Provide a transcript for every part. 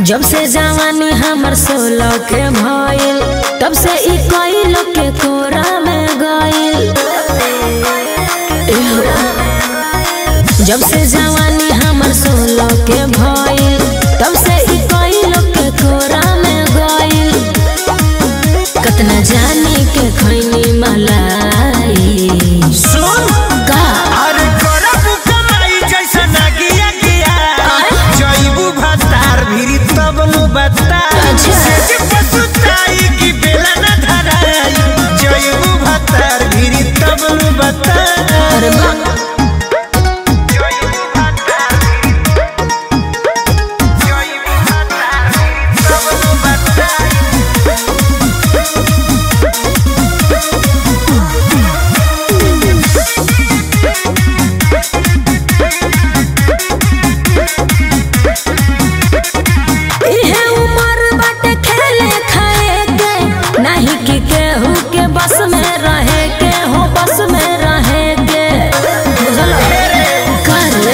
जब से जवानी हमर सोलह के भइल तब से ई कईल के कोरा में गइल एहो। जब से जवानी हमर सोलह के भइल तब से ई कईल के कोरा में गइल कतना जानी के खैनी मलाई सुन का अरे करब कमाई जैसा नागिया गिया जइबू भतार भिरी तब नु बता अच्छा। सेज पसुताई की बेला न धराई जइबू भतार भिरी तब नु बता अरे बा जइबू भतार भिरी जइबू भतार भिरी तब नु बता इहे उमर बाटे खेले खाए के नहीं कि केहू के बस में रहे के हो बस में रहे के बुझल कर ले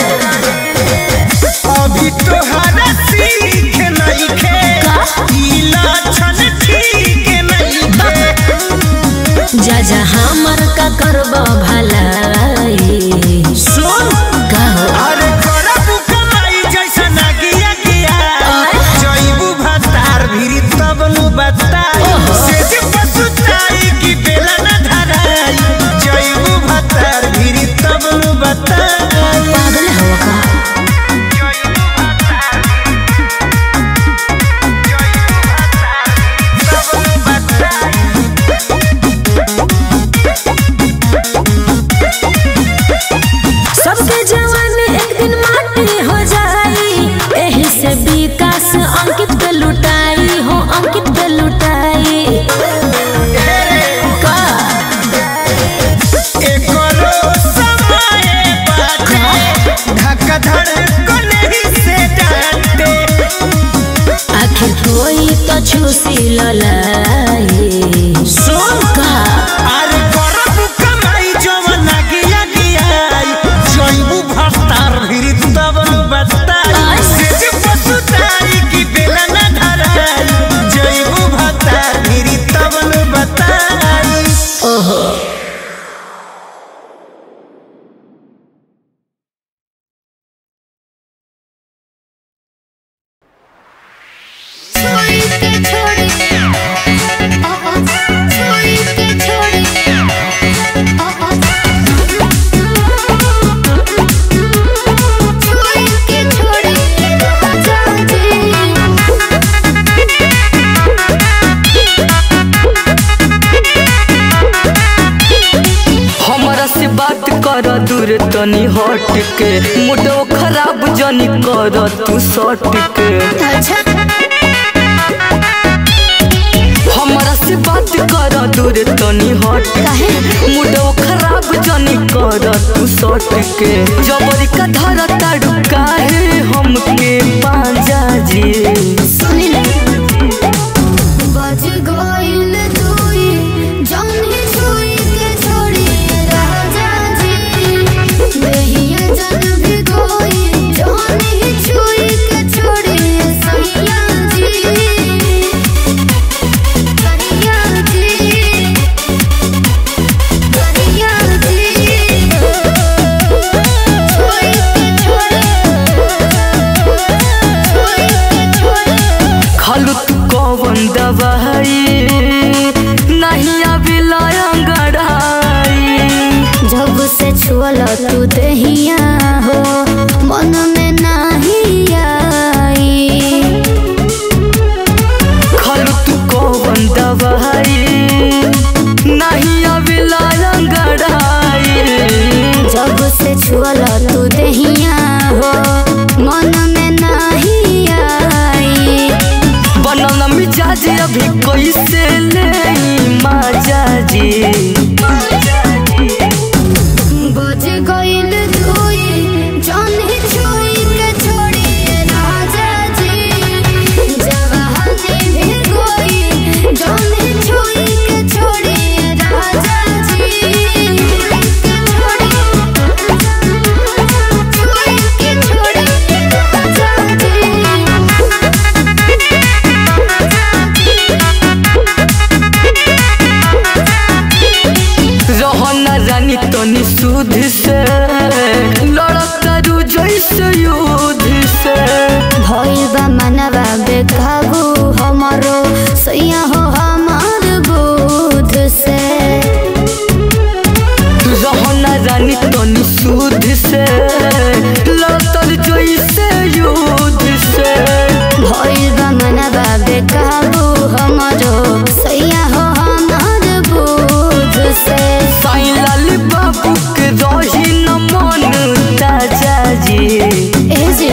अभी तोहरा सीख नइखे का? ई लक्षण ठीक नइखे जा जा हमर का करब भलाई सुन का हो अरे करब कमाई जैसा नागिया गिया आय? जइबू भतार भिरी तब नु बताई ओहो। सेज पसुताई की बेला न धराई जइबू भतार भिरी तब नु बताई पागल हो का जइबू भतार जइबू भतार तब नु बताई सबके जवानी एक दिन माटी हो जाई एही से विकास अंकित पे लुटाई हो अंकित पे लुटाई का एकरो समय बाटे धक्का धड़कन ही से डांटे आखिर कोई तो छूसी ललाई सुन का अरे करब कमाई जवन गिया गियाई जइबू भतार भिरी तब नु बताई आय। सेज पसुताई की बेला न धराई जइबू भतार भिरी तब नु बताई ओहो छोड़ के छोड़ आहा छोड़ के छोड़ आहा छोड़ के छोड़ आजा हमरा से बात कर दूर तनी हट के मुडो खराब जनी कर तू सट के अच्छा हमरा से बात कर दूर तनी हट काहे मुडो खराब जनी कर तू सट के जबरी का धर ताड़ू काहे हमके पांजा जी सुनी ना बज गइल दुई जौन ही छुई के छोड़ी राजा जी बेहिया जन भी कोई जौन ही छुई के छोड़ी सैया जी करिया जी करिया जी छुई के छोड़ी छुई के छोड़ी खालू तू कौन दवाई नहीं अभी गड़ाई जब से छुअल तू दहिया हो मन में नाही आई खालू तू कौन दवाई नहीं अभी गड़ाई जब से छुअल तू दहिया हो मन में नाही आई बनल मिजाज अभी कैसे ले माजा जी बज गइल दुई जौन ही छुई के छोड़ी राजा जी जवानी भी कोई जौन ही छुई के छोड़ी राजा जी के छोड़ी छुई के छोड़ी राजा जी सुध से लड़तारू जैसे युद्ध से भइल बा मनवा बेकाबू हमरो सैया हो हमार बुध से रहना रानी तनी सुध से लड़तर जैसे युद्ध से भइल बा मनवा बेकाबू हमरो सैया हो हमार बुध से साईं लाल बाबू के रही न मन ताजा जी ए जी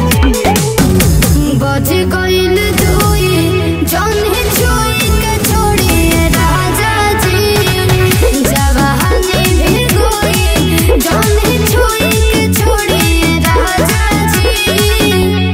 बज गइल दुई जौन छुई के छोड़ी राजा जी जवानी भी गोई जौन छुई के छोड़ी राजा जी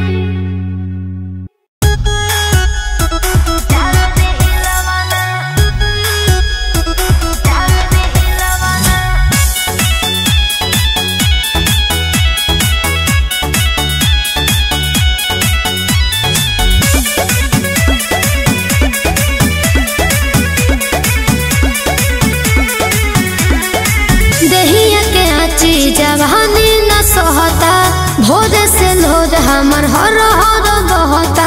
देहिया के आची जवानी न सहता भोर से लोर हमर हर हर बहता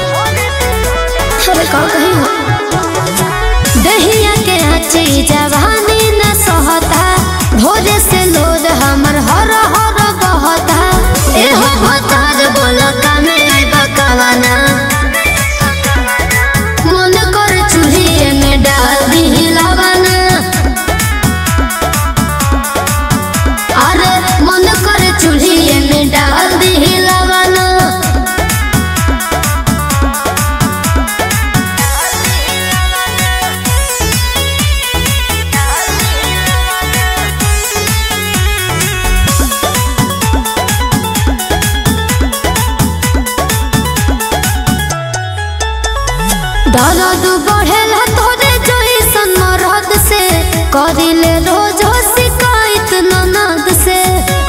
अरे का कही हो देहिया के आची जवानी न सहता भोर से लोर हमर हर हर बहता एहो भतार बोल कामे बकवाना मन कर चूल्हे में डाल दी लवाना अरे मन कर चूल्हे में डाल दी लवाना दर्द बढ़ेला तोरे जैसन मरद से करिले रोज शिकायत ननद से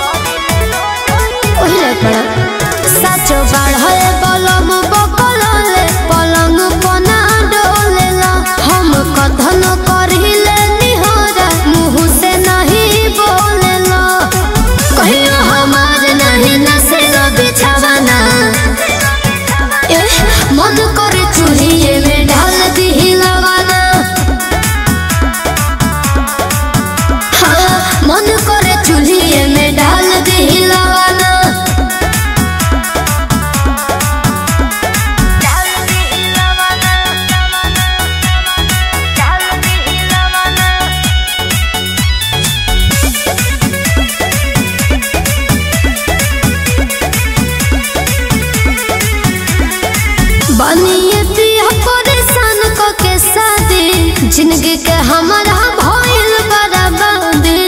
ओहिले पड़ा सचो बाढ़े बलम बकलले पलंग पना डोलेला हम कथन करिले निहरा मुँह से नहीं बोलेला कहियो हमार नहीं नसेला बिछावाना एह, मन करे चूल्हे में ढाल दी लवाना हाँ, मन करे चूल्हे में डाल दी लवाना बनिए पिया परेशान क के शादी जिंदगी के हमारा भइल बराबादी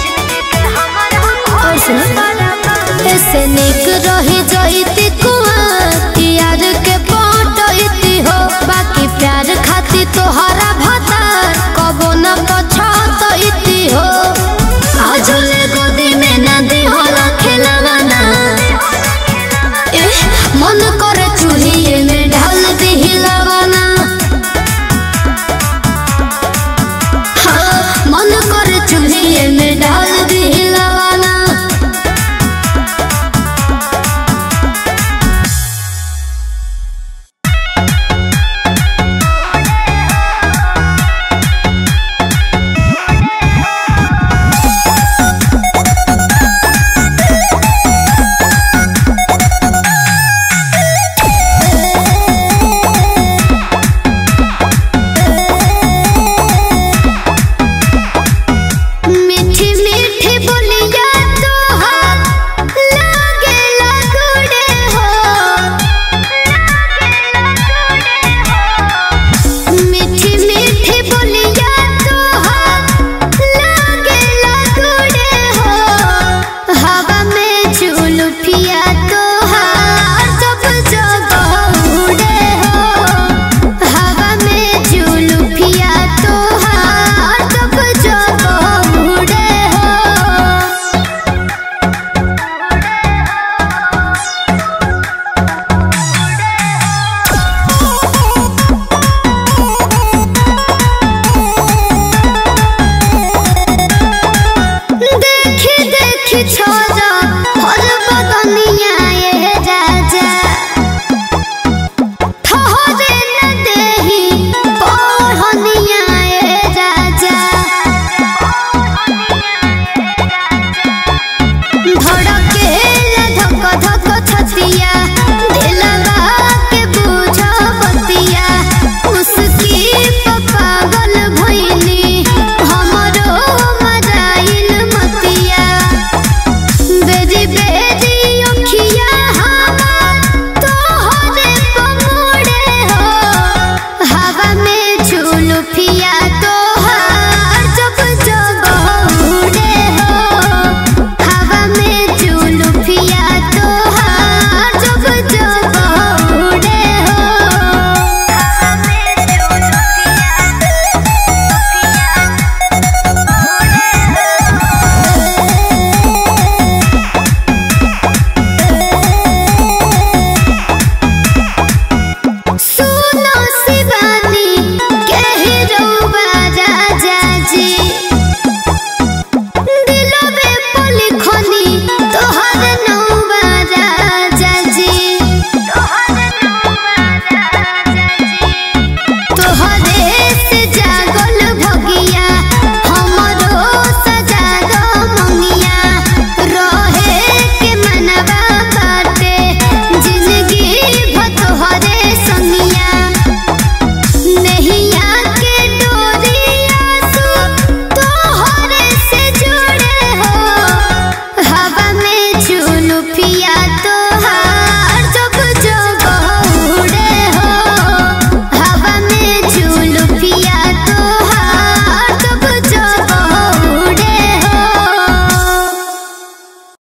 और सुनो ऐसे निक रही जईती कुआं यार के पटईती हो बाकी प्यार खाती तोहरा भतार कबो न पछतईती हो आज ले गोदी में न दी होला खेलवाना एह, मन करे चूल्हे में ढाल दी लवाना हाँ, मन करे चूल्हे में डाल दी लवाना देखी छोरा